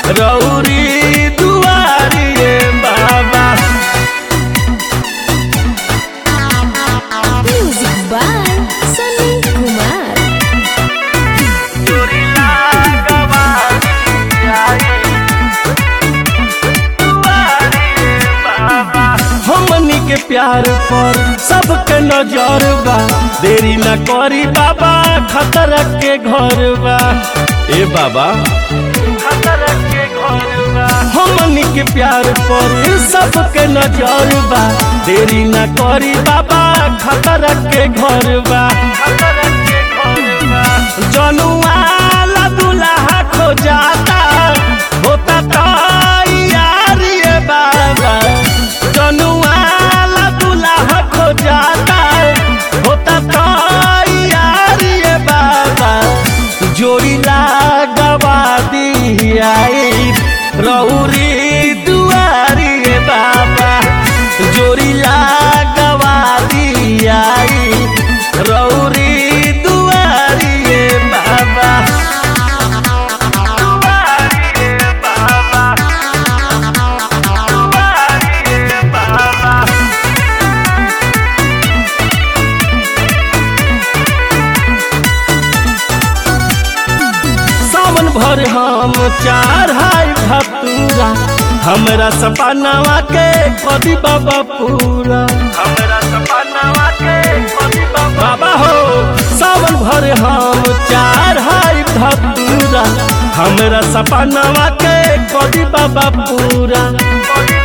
रौरी दुआरिए बाबा Music by Sunny Kumar. हमनी के प्यार पर सबके नजर बा देरी न करी बाबा खतरा के घर बा ए बाबा खतरा के घर बा हमनी के प्यार पर सबके नजर बा देरी न करी बाबा खतरा के घर बा खतरा के घर बा जनुआ ला दुल्हा खो जाता होता तो यार ये बाबा जनुआ ला दुल्हा खो जाता होता तो यार ये बाबा जोड़ी गवा दिया रौरी दुआरी ये बाबा जोड़ी गवा दिया रौरी दुआरी ये बाबा दुआरी ये बाबा दुआरी ये बाबा सावन भर हम चार हाय भतूरा हमरा सपनावा के कदी बाबा पूरा हमरा सपनावा के कदी बाबा बाबा हो सावन भर हम चार हाय भतूरा हमरा सपनावा के कदी बाबा पूरा कदी